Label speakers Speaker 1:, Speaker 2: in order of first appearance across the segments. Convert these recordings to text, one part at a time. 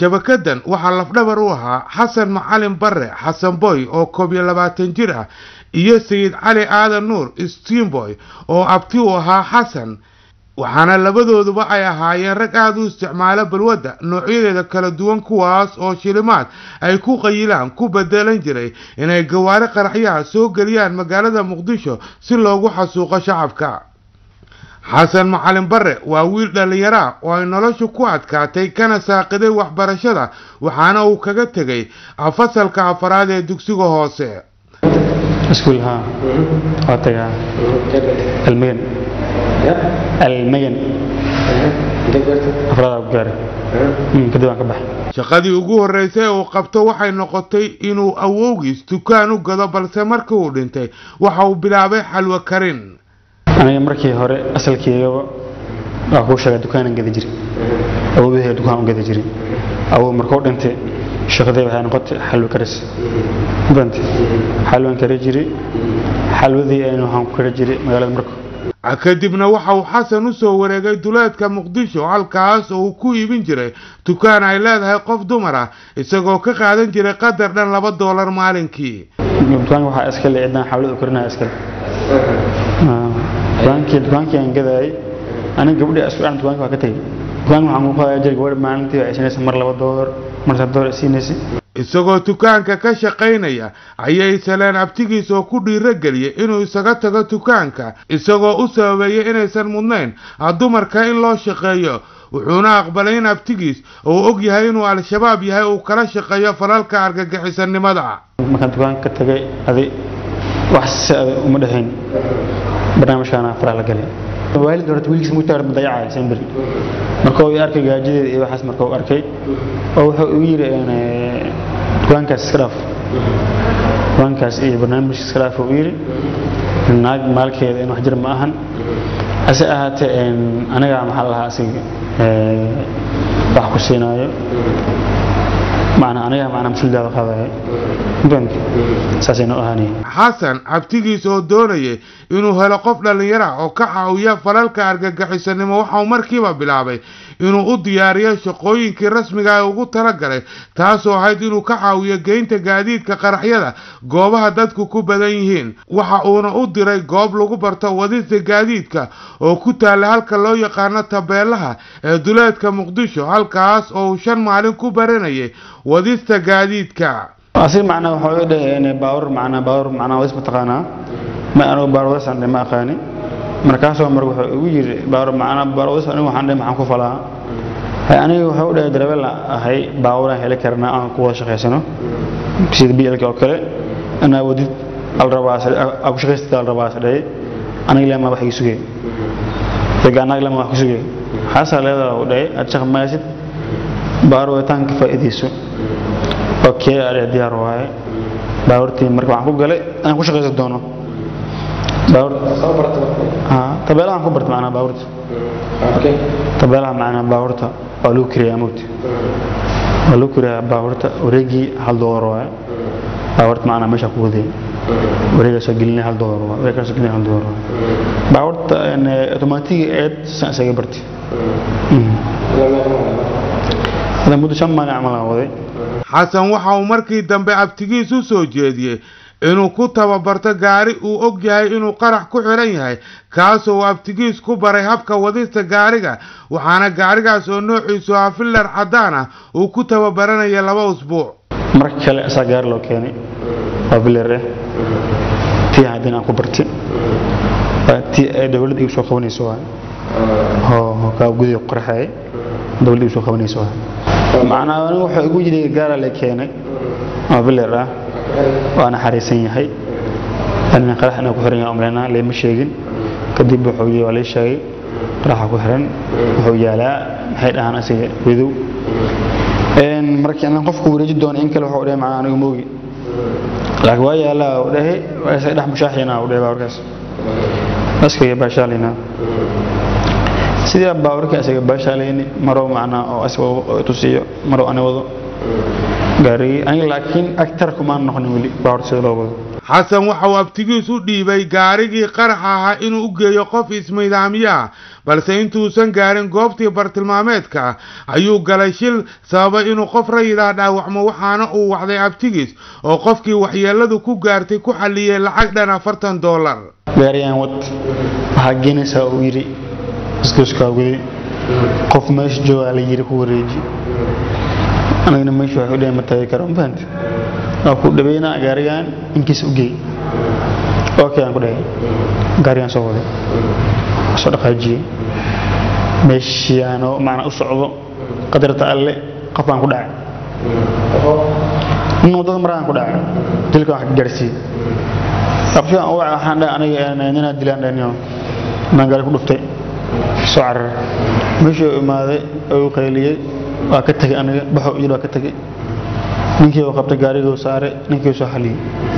Speaker 1: shabakadan waxaa lafdhabar u ahaa xasan macalin bare xasan boy oo koob iyo labaatan jir ah iyo sayid cali aadan nuur stiinboy oo abti u ahaa xasan waxaana labadooduba ay ahaayeen rag aada u isticmaalo balwadda noocyadeeda kala duwan kuwaas oo shilimaad ay ku qayilaan ku bedelan jiray inay gawaari qaraxyaha soo geliyaan magaalada muqdisho si loogu xasuuqo shacabka xasan macalin bare waa wiil dhallinyaraa oo ay noloshu ku adkaatay kana saaqiday waxbarashada waxaana uu kaga tegay fasalka afaraad ee dugsiga hoose
Speaker 2: iskuul haa waa tagaa almagan almagan afraada ku gaaray kadib aan ka baxay
Speaker 1: shaqadii ugu horreysay ee uu qabto waxay noqotay inuu awowgiis dukaan u gado balse markii uu dhintay waxa uu bilaabay xalwo karin
Speaker 2: aniga markii hore asalkeygaba waa kuu sheega dukaanan gada jiray awoodahee dukaan u gada jiray awow markuu dhintay shaqadii waxay noqotay xalwo karis bant xalwan kari jiray xalwadii aynu waxaan ku kari jiray magaalada marko
Speaker 1: kadibna waxa uu xasan u soo wareegay duleedka muqdisho halkaas oo uu ku iibin jiray dukaan ay leedahay qof dumar ah isagoo ka qaadan jiray qadar dhan laba doolar maalinkii
Speaker 2: dukaanka waxaa iskale cidnaan xawlada korinaya iskale dukaankii dukaankii aan gadaayay aniga gabadhii isku dhan dukaanka waa ka tegay dukaanka waxaan ku qaadaya jir gabadha maalintii waa isinaysa mar laba doolar mar saddex doolar isiinaysa
Speaker 1: isagoo dukaanka ka shaqaynaya ayay saleen abtigiis oo ku dhiirogeliyey inuu isaga tago dukaanka isagoo u sababeeyey inaysan mudnayn dumarka in loo shaqeeyo wuxuuna aqbalay in abtigiis uu og yahay inuu al-shabaab yahay uu kala shaqeeyo falalka argagixisanimada
Speaker 2: markaan dukaanka ka tagay adi wax si adag uma dhexayn barnaamijkaana faraha la galay waalid horta wiilkiisa mugtaar dayacay semberi marka uu arkay gaajadeeda iyo waxaas marka uu arkay oo wuxuu igu yiri dukaankaas iska dhaaf dukaankaas iyo barnaamijka iska dhaaf uu yiri naag maalkeeda in wax jir ma ahan ase ahaatee aniga maxaa lahaa asiga wax ku siinaayo macnaa aniga macnaa mas-uuliyadaada qaadaya saasay noo ahaanaya
Speaker 1: xasan abtigiis oo doonayay inuu helo qof dhallinyara oo ka caawiya falalka argagixisanimo waxauu markiiba bilaabay inuu u diyaariyo shaqooyinkii rasmiga ee ugu talagalay taasoo ahayd inuu ka caawiyo geynta gaadiidka qaraxyada goobaha dadku ku badan yihiin waxa uuna u diray goob lagu barto wadista gaadiidka oo ku taalla halka loo yaqaano tabeelaha ee duleedka muqdisho halkaas oo uu shan maalin ku baranayay wadista gaadiidka
Speaker 2: asi macnaa waxaa u dhahay baawur macnaa baawur macnaa wadis mataqaanaa ma anigu baawur wadis aan ma aqaani markaasoo mar wuxuu igu yiri baawur macnaa baawur wadis anigu waxaan dhahay maxaan ku falaa hay aniga wuxuu u dhahay darawel ahay baawuraan heli karnaa aan ku wada shaqaysano sida biilka oo kale anaa wadid alrabaas aku shaqaystada alrabaas dhahay aniga lema wax iga sugay daga anaga lema wax ku sugay xaasaa leedaa u dhahay aad shaq maysid baawur waditaanka faa'iidayso okay aad diyaar waaye baawartii marka waxaan ku galay inaan ku shaqaysan doono baawar tabeelahan ku barta macnaa baawarta tabeelaha macnaa baawarta waa lagu kiriyaa mugti waa lagu kiriyaa baawarta wareegii hal doolar waaye baawarta macnaa meesha ku waday wareegaasoo gelinaya hal doolar waaye wareegaasoo gelinaya hal doolar waaye baawarta otomaatiga eed san isaga barti hada muddo shan maalin camal aan waday
Speaker 1: xasan waxa uu markii dambe abtigiis u soo jeediyey inuu ku tababarto gaari uu og yahay inuu qarax ku xiran yahay kaasoo uu abtigiis ku baray habka wadista gaariga waxaana gaarigaas oo noociisu ah fillar caddaan ah uu ku tababaranaya laba usbuuc
Speaker 2: mar kale asaa gaari loo keenay waa fillar eh tii haddin aan ku barti waa tii ay dowladda igu soo qabanayso waa oo kaa gudiga qorxay dowladda igu soo qabanayso waa macnaa anigu wuxuu igu yidhi gaara la keenay oo bilir ah waana xariisan yahay anina qarax inuu ku xiran yahay umleynaa leema sheegin kadib wuxuu yidhi waa lay sheegay qaraxa ku xiran wuxuu yaalaa maxay dhahaan asiga wadow markii inaan qofku wareeji doono in kale wuxuu dhahay macnaa anigu moogi laakiin waa yaalaa u dhahay waa isaga dhex mushaaxina u dhahay baawarkaas askaga baashaalina sidii baawarka isaga baashaalayni maroo macnaa oo asiga tusiyo maroo ani wado gaarigii aniga laakiin agtar kumaan noqonin weli baawar sida loo wado
Speaker 1: xasan waxa uu abtigiis u dhiibay gaarigii qarax ahaa inuu u geeyo qof ismidaamiyaha balse intuusan gaarin goobtii bartilmaameedka ah ayuu galay shil sababay inuu qof rayidah dhaawacmo waxaana uu wacday abtigiis oo qofkii waxyeeladu ku gaartay ku xalliyey lacag dhan afartan doolar
Speaker 2: gaariyaan wad waxaa geenaysaa uu yidhi isgooskaa guday qof meesha joogaa la yidhi ku wareeji anigana meesha waxay u dhehen ma tagi karo ma fahamti waa ku dhaweynaa gaarigaan inkiisa u geey okay aan ku dhahay gaarigaan soo waday soo dhaqaajiyey meeshii aanoo macnaa u socdo qadarta alle qof baan ku dhacay nin waddada maraan ku dhacay dilka wax ka gaarsiiyey abshaan u waxaan dhahay aniga ninaa dilaan dhahniyo baan gaari ku dhuftay soo carar meeshii uu imaaday oo uu qayliyey waa ka tegay aniga baxo yidhi waa ka tegay ninkii uu qabtay gaariguu saaray ninkii uu soo xaliyey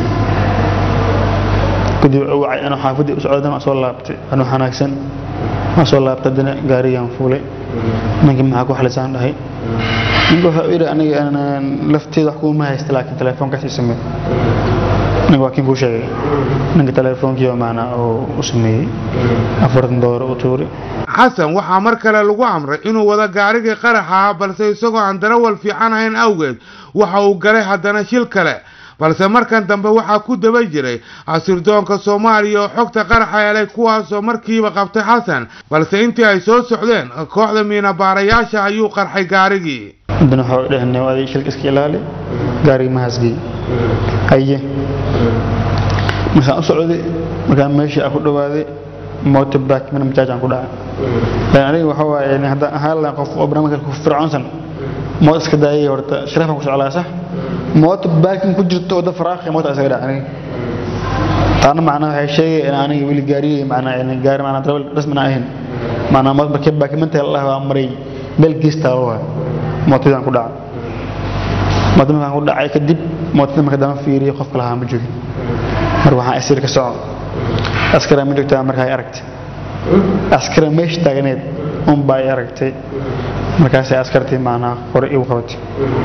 Speaker 2: kadib uu wacay inuu xaafaddii u socdan waa soo laabtay anuu xanaagsan waa soo laabtay haddana gaarigaan fuulay ninkii maxaa ku xalisaan dhahay ninka wuxuu yidhi aniga lafteeda wax kuuma haysta laakiin telefoonkaas ii samee ninka waa kiin kuu sheegay ninka telefoonkiiba macnaa uu u sameeyey afartan doolar u tuuri
Speaker 1: xasan waxaa mar kale lagu amray inuu wada gaarigii qaraxa ah balse isagoo aan darawal fiican ahayn awgeed waxa uu galay haddana shil kale balse markan dambe waxaa ku daba jiray asirdoonka soomaaliya oo xogta qaraxa helay kuwaasoo markiiba qabtay xasan balse intii ay soo socdeen kooxda miinabaarayaasha ayuu qarxay gaarigii
Speaker 2: haddana waxa u dhehne aday shilka iska ilaali gaarigii ma hasgey haye markaan u socday markaan meeshii aan ku dhawaaday moota baak mina majaajaan ku dhacay laakiin aniga waxa waaye haddaan ahaan lahayn qof oo barnaamijka ku fircoonsan mood iska daayay horta sharaafan ku soclaa sax moota baakin ku jirto wadda faraaqi moota isaga dhac aniga taana macnaa waxay sheegay in aniga weli gaariyey macnaa in gaari macnaa darawal rasmina ahayn macnaa mood markii baakimantaa la dhahay waa maray meel geestaa waa mootadaan ku dhacay moota markaan ku dhacay kadib mootada marka dama fiiriyay qofka lahaa ma joogin marka waxaan asiir ka soco askara ma joogtaa marka ay aragtay askara meesha taagneed un baa ay aragtay markaasay askartii macnaa qore igu qabatay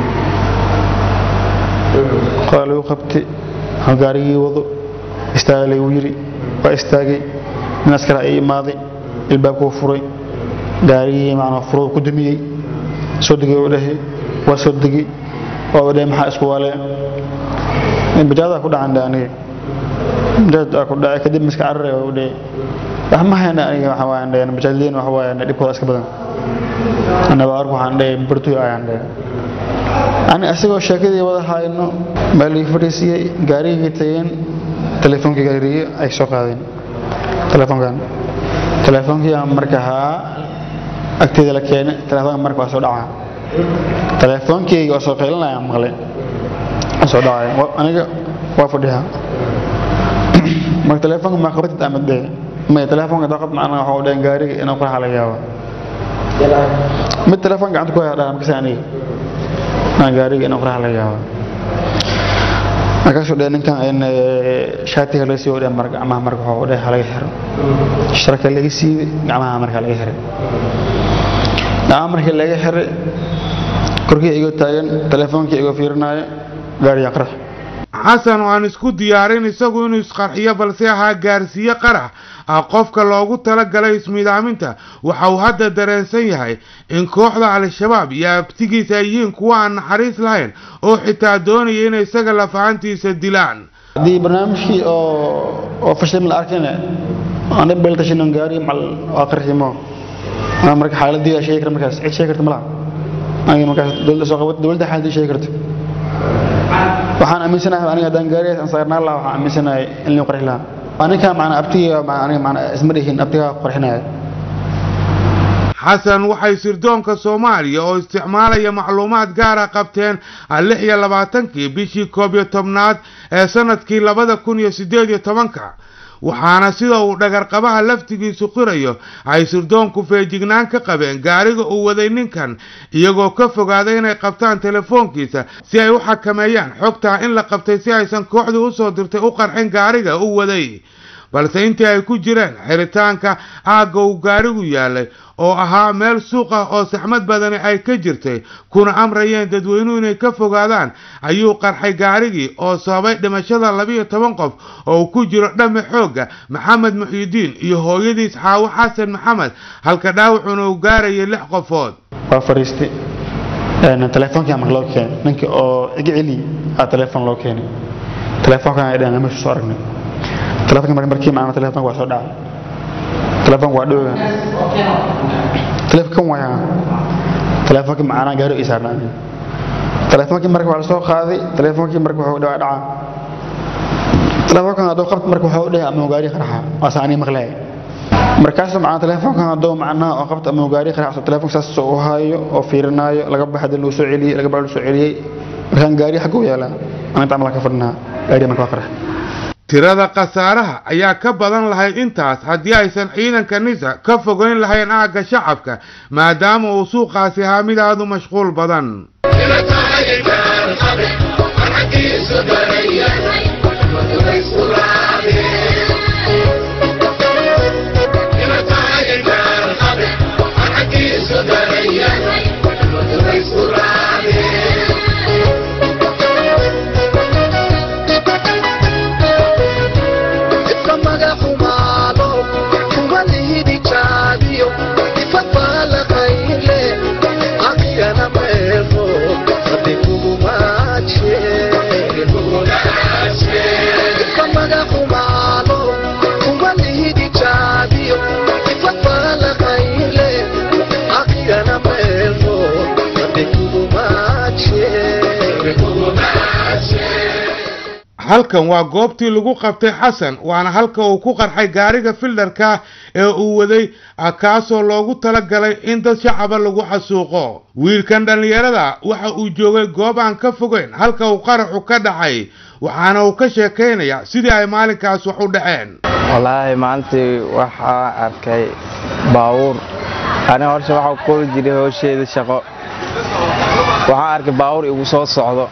Speaker 2: qora lagu qabtay waxaa gaarigii wado istaaga lagu yiri waa istaagay nin askara ay imaaday ilbaabkuu furay gaarigii macnaa furuu ku dumiyey soo degay oo dhahay waa soo degay oo dhahay maxaa isku waalee bajaadaa ku dhacan dhe aniga bajaajaa ku dhacay kadib miska carare oo dhahay wax ma hayna aniga waxa waayan dhahay bajaajliin waxa waayan dhibkooda iska badan anaba arku waxaan dhahay bartuy ayaan dhahay ani asagoo sheekadii wada hayno meel ii fadhiisiyey gaarigii tageen telefoonkii gaarigii ay soo qaadeen telefoonkan telefoonkii aan marka haa agteeda la keenay telefoonka marka waa soo dhacaa telefoonkeyga oo soo qaylinaya maqlay soo dhacaya aniga waa fadhiyaa marka telefoonka ma qabatid ama dee may telefoonka daqad macnaa waxa u dhaheen gaariga inuu ku laga yaaba mid telefoon gacanta ku haya dhaha makasa aniga aan gaariga inuu quraha laga yaaba markaasuu dhe ninkan shaatiga laga sii wadhe mar gacmaha marka waxa u dheh halaga xiro sharka laga siibay gacmaha marka laga xiray gacmaha markii laga xiray korkii igoo taagan telefoonkii igoo fiirinaayo gaariga qarax
Speaker 1: xasan oo aan isku diyaarin isagu inuu isqarxiyo balse ahaa gaarsiiye qarax ah qofka loogu talagalay ismiidaaminta waxa uu hadda dareensan yahay in kooxda al-shabaab iyo abtigiisa ay yihiin kuwa aan naxariis lahayn oo xitaa doonaya inay isaga lafahantiisa dilaan
Speaker 2: haddii barnaamijkii oo oo fashilmi la arkayna ana beeltashinan gaari mal waa qarximo ana marka xaaladii aa sheegi kara markaas cid sheegi karta malaha aniga markaas dowladda soo qabat dowladda xaaladii sheegi karta waxaan aaminsanahay aniga haddaan gaarigaas aan saarnaan lahaa waxaan aaminsanahay in lii qarxi lahaa aninka macnaa abtiga aniga macnaa isma dhihin abtigaa qarxinaya
Speaker 1: xasan waxay sirdoonka soomaaliya oo isticmaalaya macluumaad gaara qabteen lix iyo labaatankii bishii koob iyo tobnaad ee sanadkii labada kun iyo siddeed iyo tobanka waxaana sida uu dhagarqabaha laftigiisu qirayo ay sirdoonku feejignaan ka qabeen gaariga uu waday ninkan iyagoo ka fogaaday inay qabtaan telefoonkiisa si ay u xakameeyaan xogtaa in la qabtay si aysan kooxdii usoo dirtay u qarxin gaariga u waday balse intii ay ku jireen xiritaanka aagga uu gaarigu yaalay oo ahaa meel suuq ah oo saxmad badani ay ka jirtay kuna amrayeen dadweynuhu inay ka fogaadaan ayuu qarxay gaarigii oo sababay dhimashada labiyo toban qof oo uu ku jiro dhame xoogga maxamed muxiidiin iyo hooyadiis xaawo xasan maxamed halka dhaawacuna uu gaarayay lix qofood
Speaker 2: waa fariistay telefoonkaa marka loo keenay ninkii oo iga celi aa telefoon loo keenay telefoonkan ay dhahan meesha soo aragnay telefoonka marka markii maana telefoonka waa soo dhacay telefoonka waa dhowga telefoonkan waa telefoonka macaanaa gaari ii saarnaa telefoonkii marka waa la soo qaaday telefoonkii marka wuxuu dhawaa dhacaa telefoonkan hadduu qabta marka wuxuu dhahay ama gaari qarxa waasa anii maqlay markaas macna telefoonkan hadduu macnaha oo qabta ama gaari qarxa telefoonka saas u hayo oo fiirinaayo laga baxay lagu soo celiyay laga baxay soo celiyay markaan gaari xagga u yaalaa aan inta amal ka fadhinaa gaari marka waa qarxa
Speaker 1: tirada khasaaraha ayaa ka badan lahayd intaas haddii aysan ciidanka nisa ka fogeyn lahayn aagga shacabka maadaama uu suuqaasi ahaa mid aad u mashquul badan halkan waa goobtii lagu qabtay xasan waana halka uu ku qarxay gaariga fildarka ee uu waday kaasoo loogu talagalay in dad shacaba lagu xasuuqo wiilkan dhallinyarada waxa uu joogay goob aan ka fogeyn halka uu qaraxu ka dhacay waxaana uu ka sheekaynayaa sidii ay maalinkaas wax u dhaceen
Speaker 3: wallaahi maalintii waxaa arkay baawuur aniga horshe waxaa kuli jiray hoosheeda shaqo waxaan arkay baawuur igu soo socdo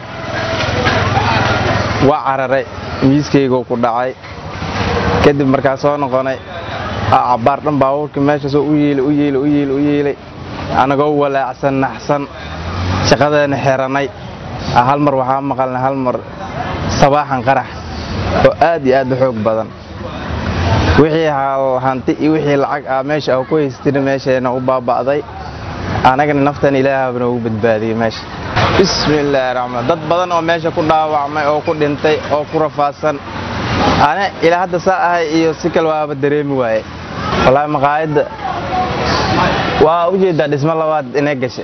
Speaker 3: waa cararay miiskaygoo ku dhacay kadib markaa soo noqonay cabbaar dhan baabuurkii meeshaasoo u yeelay u yeelay u yeelay u yeelay anagoo walaacsan naxsan shaqadeena xirannay hal mar waxaa maqalnay hal mar sabaaxan qarax oo aad iyo aad u xoog badan wixii hanti iyo wixii lacag ah meesha ah ku haystina meeshayna u baaba'day anagana naftan ilaahaba noogu badbaadiyey meesha bismillaahi raxmaan dad badan oo meesha ku dhaawacmay oo ku dhintay oo ku rafaadsan ane ilaa hadda saa ahay iyo si kale waaba dareemi waaye wallaahi maqaayadda waa u jeedaa dhismo labaad inay gashay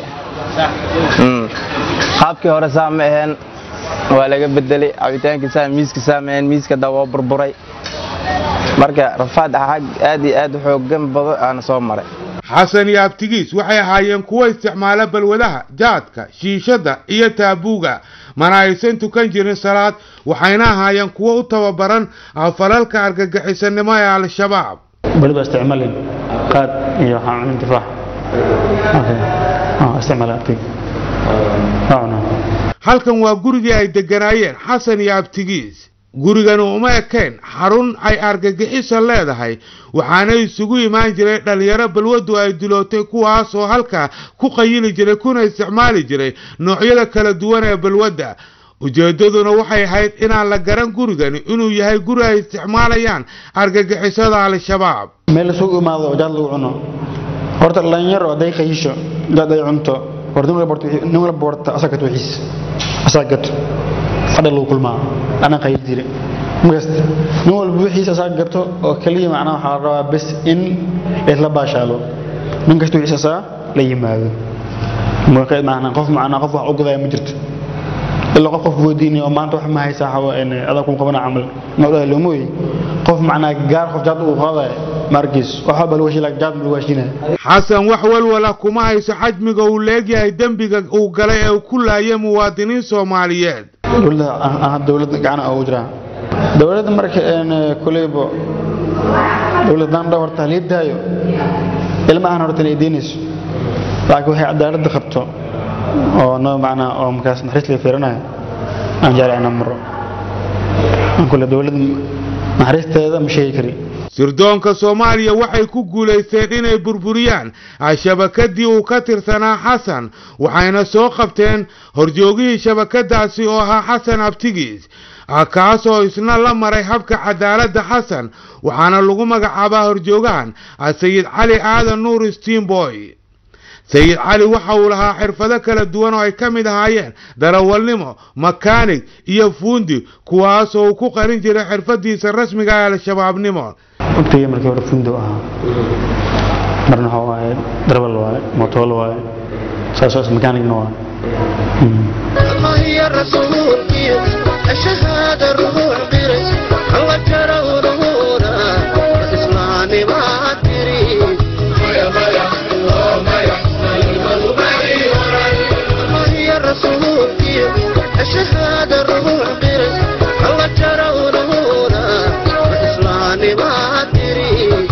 Speaker 3: qaabkii hore saa ma aheen waa laga bedelay cabitaankii saa miiska saa ma aheen miiska da waa burburay marka rafaad xag aad iyo aad u xoogan badan aana soo maray
Speaker 1: xasan iyo abtigiis waxay ahaayeen kuwo isticmaala balwadaha jaadka shiishadda iyo taabuuga mana aysan tukan jirin salaad waxayna ahaayeen kuwo u tababaran falalka argagixisanimo ee al-shabaab
Speaker 2: baliba isticmaalin qaad iyo waxaan cunin tufaax isticmaala abtig
Speaker 1: halkan waa gurigii ay degganaayeen xasan iyo abtigiis gurigani uma ekayn xarun ay argagixisa leedahay waxaana isugu imaan jiray dhallinyaro balwaddu ay dilootay kuwaasoo halkaa ku qayili jiray kuna isticmaali jiray noocyada kala duwan ee balwadda ujeeddaduna waxay ahayd inaan la garan gurigani inuu yahay guri ay isticmaalayaan argagixisada al-shabaab
Speaker 2: meel isugu imaado oo jaad lagu cuno horta dhalinyaro hadday qayisho jaad ay cunto horta nin walba warta asaa gato wixiis asaa gato fadha lagu kulmaa anaa qayl jire makasta nin walba wixiisa asaa gato oo keliya macnaha waxaa la rabaa bes in laysla baashaalo nin kasta wixiisa asaa la yimaado macnaa qof macnaa qof wax u gadaya ma jirto ilaa qof qof weydiinay oo maanta wax ma haysaa xawa adaa kun qabana camal noodhaha loomooy qof macnaa gaar qof jaad uu qaadaya maarkiis waxa bal washi jaad bal washina
Speaker 1: xasan wax walwala kuma hayso xajmiga uu leegyahay dembiga uu galay ee uu ku laayay muwaadiniin soomaaliyeed
Speaker 2: dowladda dowladda gacana ugu jiraa dowladda marka kuleybo dowladdan dha horta haliidaayo ilmahan horta inay deynayso laakiin waxay cadaaladda qabto oo noo macnaa oo markaas naxariis laga fiiranayo aan jeclay inaan maro aan kule dowladda naxariisteeda ma sheegi kari
Speaker 1: sirdoonka soomaaliya waxay ku guulaysteen inay burburiyaan shabakadii uu ka tirsanaa xasan waxayna soo qabteen horjoogihii shabakadaasi oo ahaa xasan abtigiis kaasoo isna la maray habka cadaaladda xasan waxaana lagu magacaabaa horjoogahan sayid cali aadan nuur stiinboy sayid cali waxa uu lahaa xirfado kala duwan oo ay ka mid ahaayeen darawalnimo makaanig iyo fuundi kuwaasoo uu ku qarin jiray xirfadiisa rasmiga ee al-shabaabnimo
Speaker 2: waqtigii markii hore fundo ahaa marna waxa waaye darawal waaye motool waaye saasoo makaanigna waaye
Speaker 4: الله يا رسول الشهادة الروح قرس الله ترى ونورا الإسلام ما تريد الله يا رسول الشهادة الروح قرس الله ترى ونورا الإسلام ما تريد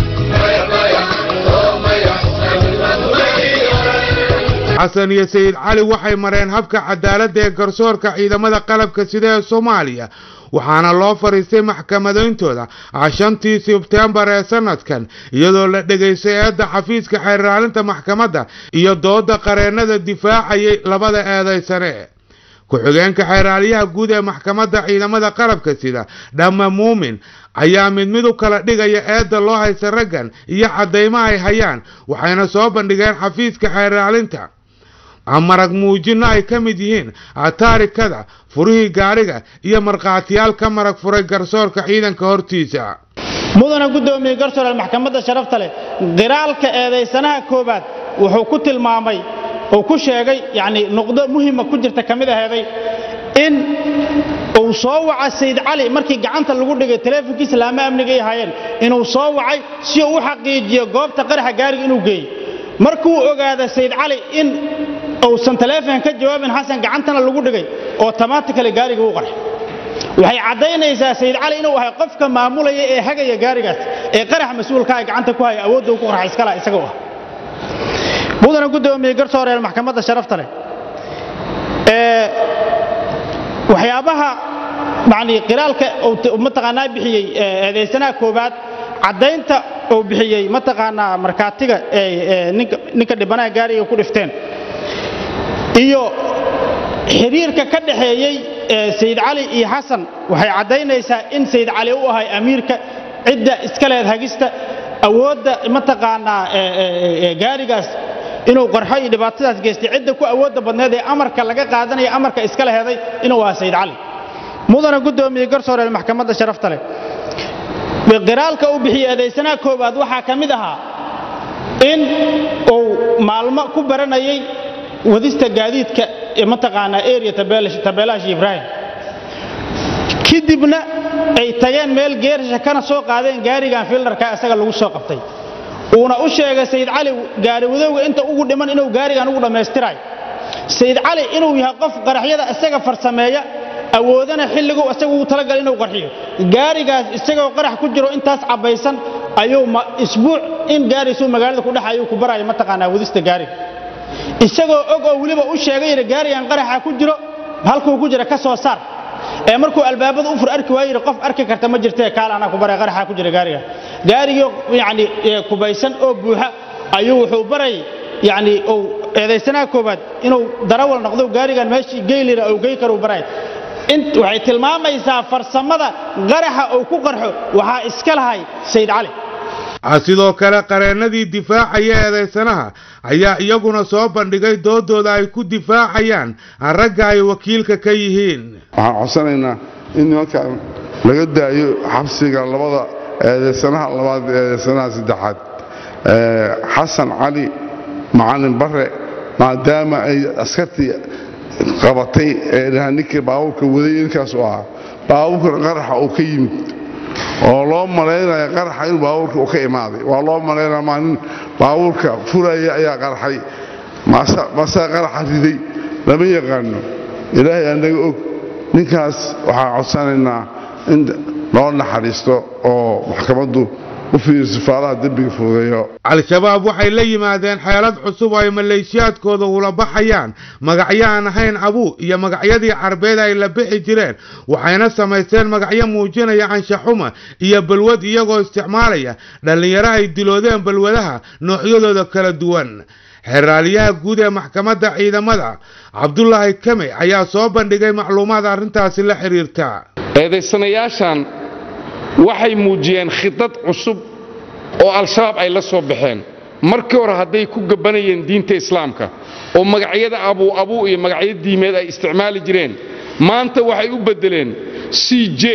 Speaker 1: xasan iyo sayid cali waxay mareen habka cadaaladda ee garsoorka ciidamada qalabka sida ee soomaaliya waxaana loo fadhiistay maxkamadayntooda shantii sebtembar ee sanadkan iyadoo la dhegaystay eedda xafiiska xeerraalinta maxkamadda iyo dooda qareennada difaacayay labada eedaysane ku-xigeenka xeeraalyaha guud ee maxkamadda ciidamada qalabka sida dhamma muumin ayaa mid mid u kala dhigaya eedda loo haysta raggan iyo caddaymo ay hayaan waxayna soo bandhigeen xafiiska xeerraalinta marag muujinno ay ka mid yihiin taarikada furihii gaariga iyo markhaatiyaal ka marag furay garsoorka ciidanka hortiisa
Speaker 5: mudana guddoomiye garsooreel maxkamadda sharafta leh qiraalka eedaysanaha koowaad wuxuu ku tilmaamay oo ku sheegay yacni nuqdo muhima ku jirta ka mid aheeday in uu soo waca sayid cali markii gacanta lagu dhigay taleefonkiisa laama amniga ay ahaayeen inuu soo wacay si uu u xaqiijiyo goobta qaraxa gaariga inuu geeyo markuu ogaada sayid cali in uusan taleefon ka jawaabin xasan gacantana lagu dhigay automatically gaariga uu qarxay waxay caddaynaysaa sayid cali inuu ahay qofka maamulaya ee hagaya gaarigaas ee qarax mas-uulka ay gacanta ku haya awoodda uu ku qarxa iskala isaga u ah mudana guddoomiye garsooreel maxkamadda sharafta leh ee waxyaabaha yani qiraalka uu mataqaanaa bixiyey eedaysanaha koowaad caddaynta uu bixiyey mataqaanaa markhaatiga ee ninka dhibanaha gaariga ku dhifteen iyo xiriirka ka dhaxeeyey sayid cali iyo xasan waxay caddaynaysaa in sayid cali u ahay amiirka cidda iska leed hagista awoodda mataqaanaa gaarigaas inuu qarxo iyo dhibaatadaas geystay cidda ku awoodda badneed ee amarka laga qaadanaya amarka iska leheeday inuu ahaa sayid cali mudana guddoomiye garsooreel maxkamadda sharafta leh qiraalka uu bixiyey eedaysanaha koowaad waxaa ka mid ahaa in uu maalmo ku baranayay wadista gaadiidka ee mataqaanaa area tabeelaha ibraahim kadibna ay tageen meel geersha kana soo qaadeen gaarigan fildarka isaga lagu soo qabtay uuna u sheegay sayid cali gaari wadowga inta ugu dhiman inuu gaarigan ugu dhammaystirayo sayid cali inuu yahay qof qaraxyada isaga farsameeya awoodana xilligu isaga ugu talagal inuu qarxiyo gaarigaas isagoo qarax ku jiro intaas cabbaysan ayuu isbuuc in gaariisuu magaalada ku dhex ayuu ku baraya mataqaanaa wadista gaariga isagoo og oo weliba u sheegay gaarigan qaraxa ku jiro halkuu ku jira ka soo saar ee markuu albaabada u fur arki waayo qof arki karta ma jirtee kaal anaa ku baray qaraxa ku jira gaariga gaarigii yani kubaysan oo buuxa ayuu wuxuu baray yani uu eedaysanaha koowaad inuu darawal noqdo gaarigan meeshii geylira uu gey karu baray waxay tilmaamaysaa farsamada qaraxa uu ku qarxo waxaa iska lahay sayid cali
Speaker 1: sidoo kale qareennadii difaacaya eedaysanaha ayaa iyaguna soo bandhigay doodooda ay ku difaacayaan ragga ay wakiilka ka yihiin
Speaker 6: waxaan codsanaynaa in nimankan laga daayo xabsiga labada eedaysanaha labaad eedaysanaha saddexaad xasan cali macalin bare maadaama ay askartii qabatay ee ninkii baabuurka waday ninkaas u ahaa baabuurkan qaraxa uu ka yimid oo loo malaynaya qaraxa inuu baabuurka uu ka imaaday waa loo malaynaya maalin baabuurka furaya ayaa qarxay masaa qaraxa riday lama yaqaano ilaahay anaga og ninkaas waxaan codsanaynaa in loo naxariisto oo maxkamaddu u fiiriyo sifaalaha dembiga fududeeyo
Speaker 1: al-shabaab waxay la yimaadeen xeelad cusub oo ay maleeshiyaadkooda ula baxayaan magacyo aan ahayn abuu iyo magacyadii carbeed ay la bixi jireen waxayna samaysteen magacyo muujinaya anshaxuma iyo balwad iyagoo isticmaalaya dhallinyaro ay diloodeen balwadaha noocyadooda kala duwan xeraaliyaha guud ee maxkamadda ciidamada cabdulaahi kame ayaa soo bandhigay macluumaad arrintaasi la xiriirta
Speaker 7: eedaysanayaashan waxay muujiyeen khidad cusub oo al-shabaab ay la soo baxeen markii hore hadday ku gabanayeen diinta islaamka oo magacyada abuu abuu iyo magacyo diimeed ay isticmaali jireen maanta waxay u beddeleen c j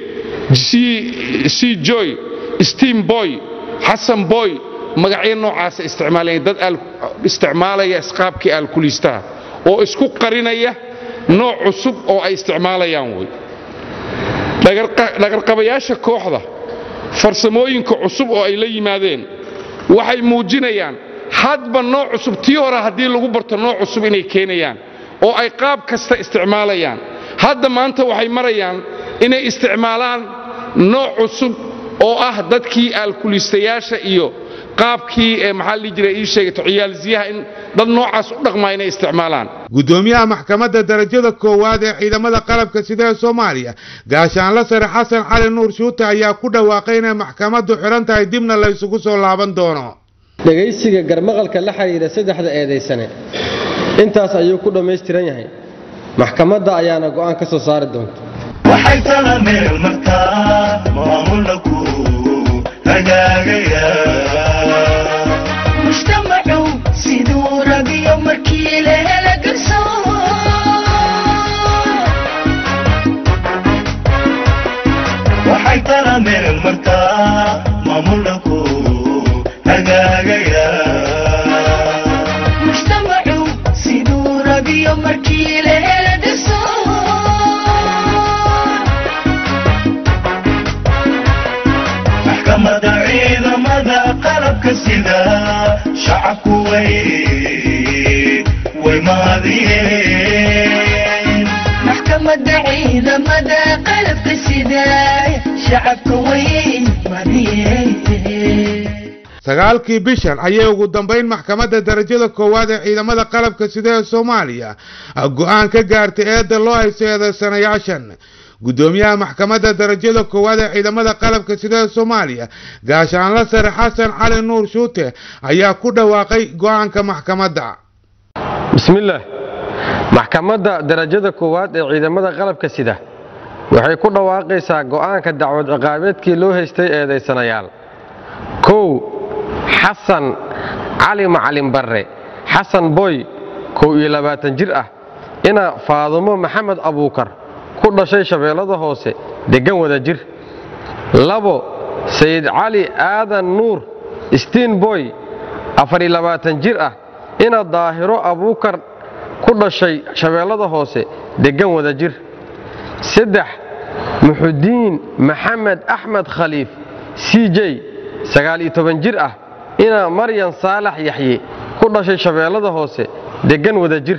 Speaker 7: c joy steam boy xasan boy magacyo noocaasa isticmaalayeen dad isticmaalaya isqaabkii aalkuliistaha oo isku qarinaya nooc cusub oo ay isticmaalayaan wey dhagarqabayaasha kooxda farsamooyinka cusub oo ay la yimaadeen waxay muujinayaan hadba nooc cusub tii hore haddii lagu barto nooc cusub inay keenayaan oo ay qaab kasta isticmaalayaan hadda maanta waxay marayaan inay isticmaalaan nooc cusub oo ah dadkii aalkuliistayaasha iyo qaabkii ee maxaa la jiray ii sheegay tociyaalsiyaha in dad noocaas u dhaqmaa inay isticmaalaan
Speaker 1: gudoomiyaha maxkamadda darajada koowaad ee ciidamada qalabka sida ee soomaaliya gaashaanla sare xasan cali nuur shuute ayaa ku dhawaaqay inay maxkamaddu xidhan tahay dibna la isugu soo laaban doono
Speaker 8: dhegaysiga garmaqalka la xidhiidha saddexda eedaysane intaas ayuu ku dhammaystiran yahay maxkamadda ayaana go'aan ka soo saari doonta
Speaker 9: waxay tala meel markaa maamulku hagaagaya
Speaker 10: mujtamacu siduu rabiyo markii la hela garsoor
Speaker 9: waxay tala meel markaa maamulku hagaagaya
Speaker 10: mujtamacu siduu rabiyo markii la hela garsoor
Speaker 9: maxkamada ciidamada qalabka sida shacabku way way maadiyeen
Speaker 10: maxkamadda ciidamada qalabka sida shacabka way madiyeen
Speaker 1: sagaalkii bishan ayay ugu dambayn maxkamadda darajada koowaad ee ciidamada qalabka sida ee soomaaliya go'aan ka gaartay eedda loo haysto eedaysanayaashan gudoomiyaha maxkamadda darajada koowaad ee ciidamada qalabka sida ee soomaaliya gaashaanla sare xasan cali nuur shuute ayaa ku dhawaaqay go'aanka maxkamadda
Speaker 8: bismillaah maxkamadda darajada koowaad ee ciidamada qalabka sida waxay ku dhawaaqaysaa go'aanka dacwad ciqaabeedkii loo haystay eedaysanayaal kow xasan cali macalin barre xasan boy kow iyo labaatan jir ah ina faadumo maxamed abuukar ku dhashay shabeellada hoose deggan wada jir labo sayid cali aadan nuur stiin boy afariyo labaatan jir ah ina daahiro abuukar ku dhashay shabeellada hoose deggan wada jir saddex muxudiin maxamed axmed khaliif c j sagaal iyo toban jir ah ina maryan saalax yaxye ku dhashay shabeellada hoose deggan wada jir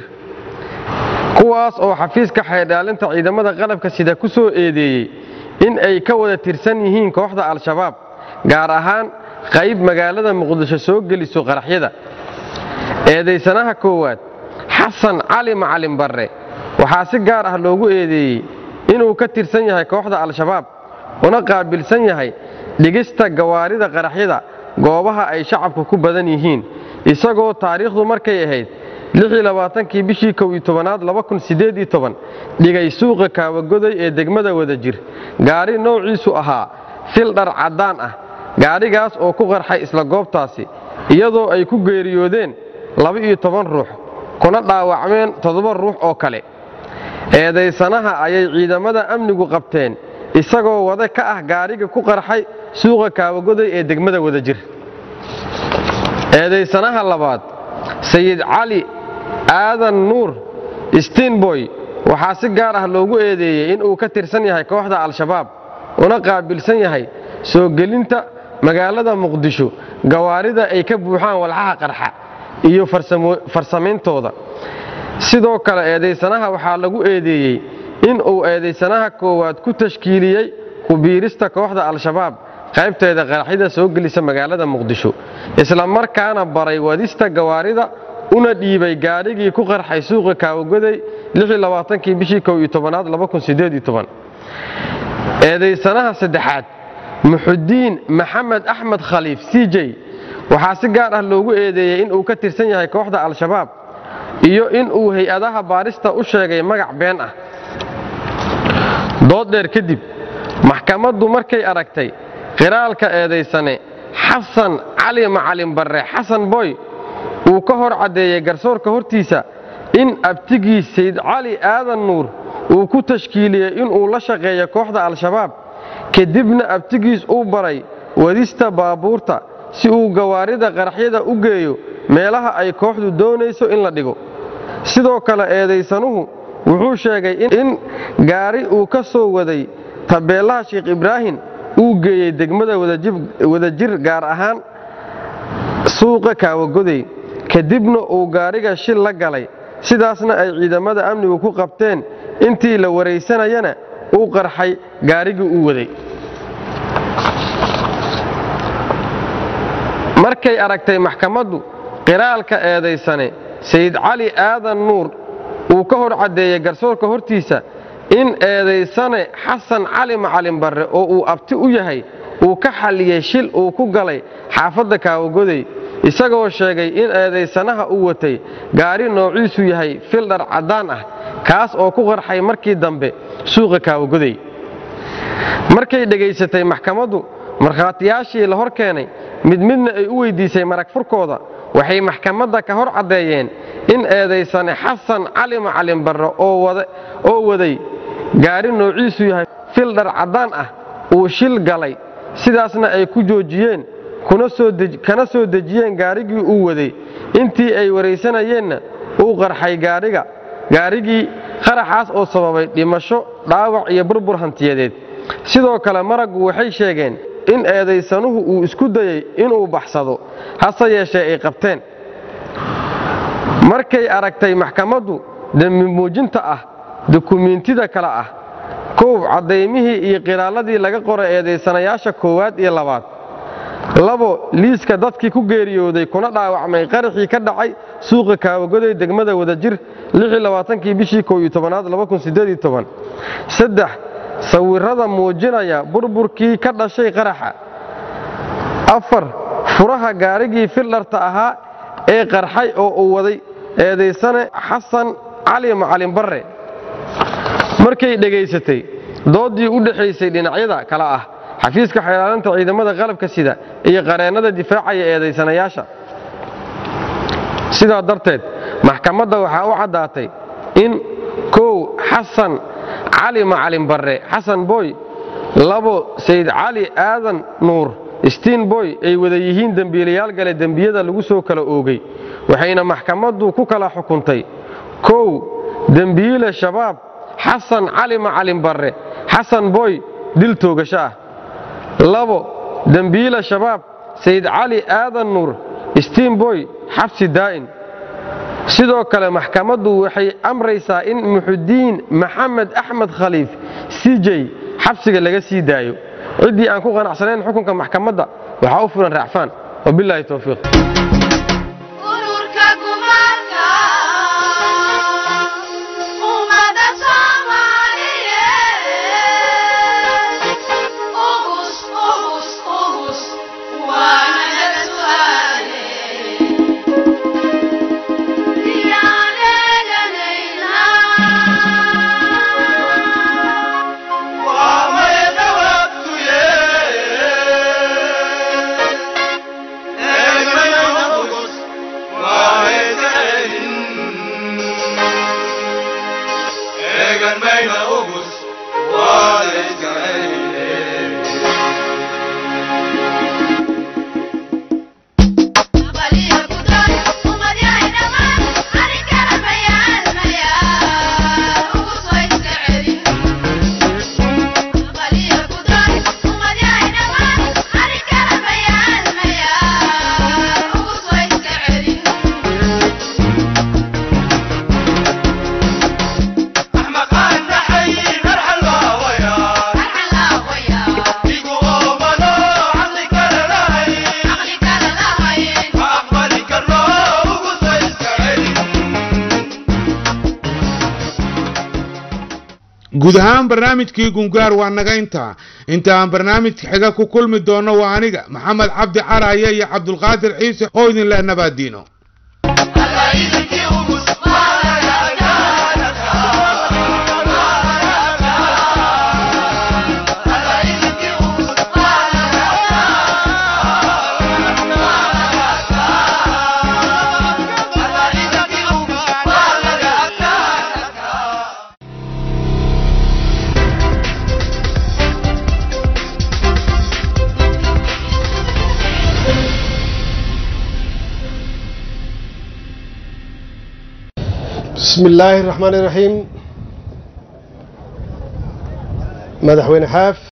Speaker 8: kuwaas oo xafiiska xeedhaalinta ciidamada qalabka sida ku soo eedeeyey in ay ka wada tirsan yihiin kooxda al-shabaab gaar ahaan qayb magaalada muqdisho soo geliso qaraxyada eedaysanaha koowaad xasan cali macalin barre waxaa si gaar ah loogu eedeeyey inuu ka tirsan yahay kooxda al-shabaab una qaabilsan yahay dhigista gawaarida qaraxyada goobaha ay shacabku ku badan yihiin isagoo taariikhdu markay ahayd kii bishii kow iyo tobanaad dhigay suuqa kaawagoday ee degmada wada jir gaari noociisu ahaa fil dhar caddaan ah gaadhigaas oo ku qarxay isla goobtaasi iyadoo ay ku geeriyoodeen laba-iyo toban ruux kuna dhaawacmeen toddoba ruux oo kale eedaysanaha ayay ciidamada amnigu qabteen isagoo wada ka ah gaadhiga ku qarxay suuqa kaawagoday ee degmada wada jir eedaysanaha labaad sayid cali aadan nuur stiinboy waxaa si gaar ah loogu eedeeyey inuu ka tirsan yahay kooxda al-shabaab una qaabilsan yahay soo gelinta magaalada muqdisho gawaarida ay ka buuxaan walxaha qarxa iyo farsamayntooda sidoo kale eedaysanaha waxaa lagu eedeeyey inuu eedaysanaha koowaad ku tashkiiliyey ku biirista kooxda al-shabaab qaybteeda qaraxyada soo gelisa magaalada muqdisho isla markaana baray wadista gawaarida una dhiibay gaadhigii ku qarxay suuqa kaawagoday kii bishii kow iyo tobanaad eedaysanaha saddexaad muxudiin maxamed axmed khaliif c j waxaa si gaar ah loogu eedeeyey in uu ka tirsan yahay kooxda al-shabaab iyo in uu hay-adaha baarista u sheegay magac been ah dood dheer kadib maxkamaddu markay aragtay qiraalka eedaysane xasan cali macalin barre xasan boy uu ka hor caddeeyey garsoorka hortiisa in abtigii sayd cali aadan nuur uu ku tashkiiliyey inuu la shaqeeyo kooxda al-shabaab kadibna abtigiis uu baray wadista baabuurta si uu gawaarida qaraxyada u geeyo meelaha ay kooxdu doonayso in la dhigo sidoo kale eedaysanuhu wuxuu sheegay in gaari uu ka soo waday tabeellaha sheekh ibraahim uu geeyey degmada wadajir gaar ahaan suuqa kaawagoday kadibna uu gaariga shil la galay sidaasna ay ciidamada amnigu ku qabteen intii la waraysanayana uu qarxay gaarigii uu waday markay aragtay maxkamaddu qiraalka eedaysane sayid cali aadan nuur uu ka hor caddeeyey garsoorka hortiisa in eedaysane xasan cali macalin barre oo uu abti u yahay uu ka xalliyey shil uu ku galay xaafadda kaawagoday isagoo sheegay in eedaysanaha uu watay gaari noociisu yahay fildhar caddaan ah kaas oo ku qarxay markii dambe suuqa kaawagoday markay dhegaysatay maxkamaddu markhaatiyaashii la hor keenay mid midna ay u weyddiisay marag furkooda waxay maxkamadda ka hor caddeeyeen in eedaysane xasan cali macalin barre oo waday gaari noociisu yahay fildhar caddaan ah uu shil galay sidaasna ay ku joojiyeen kana soo dejiyeen gaarigii uu waday intii ay waraysanayeenna uu qarxay gaariga gaarigii qaraxaas oo sababay dhimasho dhaawac iyo burbur hantiyadeed sidoo kale maraggu waxay sheegeen in eedaysanuhu uu isku dayey inuu baxsado hase yeeshee ay qabteen markay aragtay maxkamaddu dembi muujinta ah dukumiintida kale ah kow caddaymihii iyo qiraalladii laga qoray eedaysanayaasha koowaad iyo labaad labo liiska dadkii ku geeriyooday kuna dhaawacmay qaraxii ka dhacay suuqa kaawagoday degmada wadajir kii bishii kow-iyo-tobanaad saddex sawirrada muujinaya burburkii ka dhashay qaraxa afar furaha gaarigii fildharta ahaa ee qarxay oo uu waday eedaysane xasan cali macalin barre markay dhegaysatay dooddii u dhexaysay dhinacyada kale ah xafiiska xeelaalinta ciidamada qalabka sida iyo qareennada difaacaya eedaysanayaasha sidaa darteed maxkamadda waxaa u caddaatay in kow xasan cali macalin barre xasan boy labo sayd cali aadan nuur stiin boy ay wada yihiin dembiilayaal gale dembiyada lagu soo kala oogay waxayna maxkamaddu ku kala xukuntay kow dembiile shabaab xasan cali macalin barre xasan boy dil toogasho ah labo dembiile shabaab sayd cali aadan nuur stiin boy xabsi daa'in sidoo kale maxkamaddu waxay amraysaa in muxudiin maxamed axmed khaliif cj xabsiga laga sii daayo ciddii aan ku qanacsanayn xukunka maxkamadda waxaa u fulan raacfaan wabilaahi towfiiq
Speaker 11: ururka gumaadka ummada soomaaliyeed ugus ugus ugus waana naga su'aale yaan eeganaynaa
Speaker 9: Eeganayo
Speaker 1: guud ahaan barnaamijkii gungaar waa naga intaa inta aan barnaamijka xiga ku kulmi doono waa aniga maxamed cabdi caraye iyo cabdulqaadir ciise oo idin leh nabaadiino
Speaker 12: بسم الله الرحمن الرحيم مدحوين حاف